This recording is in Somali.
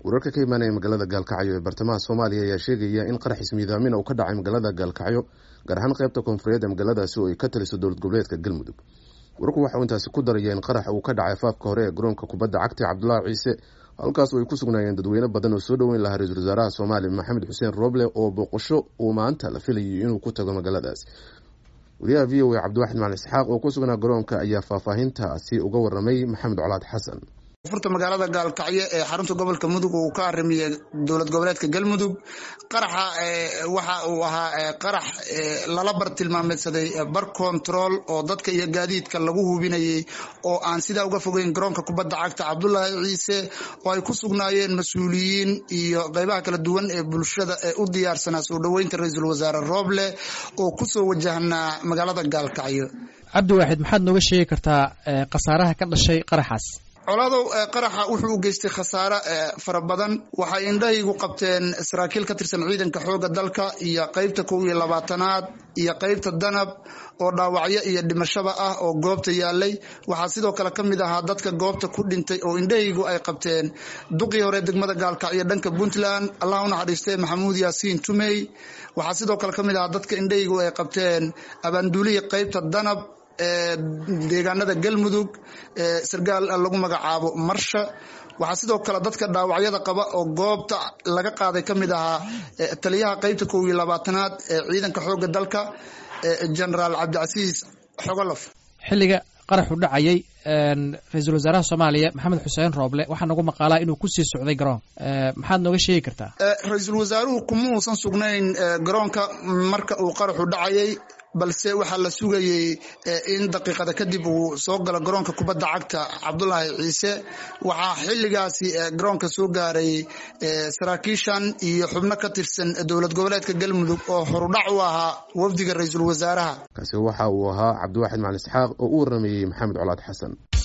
wararka ka imaanaya magaalada gaalkacyo ee bartamaha soomaaliya ayaa sheegaya in qarax ismiidaamina uu ka dhacay magaalada gaalkacyo gaar ahaan qaybta koonfureed ee magaaladaasi oo ay ka taliso dowlad goboleedka galmudug wararku waxauu intaasi ku daraya in qarax uu ka dhacay faafka hore ee garoonka kubadda cagta cabdulaahi ciise halkaas oo ay ku sugnaayeen dadweyne badan oo soo dhoweyn lahaa ra-iisul wasaaraha soomaaliya maxamed xuseen roble oo booqasho uu maanta la filayay inuu ku tago magaaladaas wariyaha v o a cabdiwaxid macali isxaaq oo ku sugnaa garoonka ayaa faahfaahintaasi uga waramay maxamed colaad xasan furta magaalada gaalkacyo ee xarunta gobolka mudug uu ka arimiyey dowlad goboleedka galmudug qaraxa waxa uu ahaa qarax lala bar tilmaameedsaday bar control oo dadka iyo gaadiidka lagu hubinayay oo aan sidaa uga fogeyn garoonka kubadda cagta cabdulaahi ciise oo ay ku sugnaayeen mas-uuliyiin iyo qeybaha kala duwan ee bulshada ee u diyaarsanaa soo dhoweynta ra-iisul wasaare rooble oo kusoo wajahnaa magaalada gaalkacyo cabdiwaaxid maxaad nooga sheegi kartaa khasaaraha ka dhashay qaraxaas coladow qaraxa wuxuu u geystay khasaare fara badan waxay indhahaygu qabteen saraakiil ka tirsan ciidanka xooga dalka iyo qeybta kow iyo labaatanaad iyo qeybta danab oo dhaawacyo iyo dhimashaba ah oo goobta yaalay waxaa sidoo kale ka mid ahaa dadka goobta ku dhintay oo indhahaygu ay qabteen duqii hore degmada gaalkacyo dhanka puntland allah u naxariistee maxamuud yaasiin tumey waxaa sidoo kale ka mid ahaa dadka indhahaygu ay qabteen abaanduulihii qeybta danab ee deegaanada galmudug ee sargaal lagu magacaabo marsha waxaa sidoo kale dadka dhaawacyada qaba oo goobta laga qaaday ka mid ahaa taliyaha qeybta kow iyo labaatanaad ee ciidanka xooga dalka genaraal cabdicasiis xogolof xilliga qaraxu dhacayay ra-iisul wasaaraha soomaaliya maxamed xuseen rooble waxaa nagu maqaalaa inuu kusii socday garoon maxaad nooga sheegi kartaa ra-iisul wasaaruhu kuma uusan sugnayn garoonka marka uu qaraxu dhacayay balse waxaa la sugayey in daqiiqada kadib uu soo galo garoonka kubadda cagta cabdulaahi ciise waxaa xilligaasi garoonka soo gaaray saraakiishan iyo xubno ka tirsan dowlad goboleedka galmudug oo horudhac u ahaa wafdiga ra-iisul wasaaraha kaasi waxa uu ahaa cabdiwaxid macali isxaaq oo u waramayey maxamed colaad xasan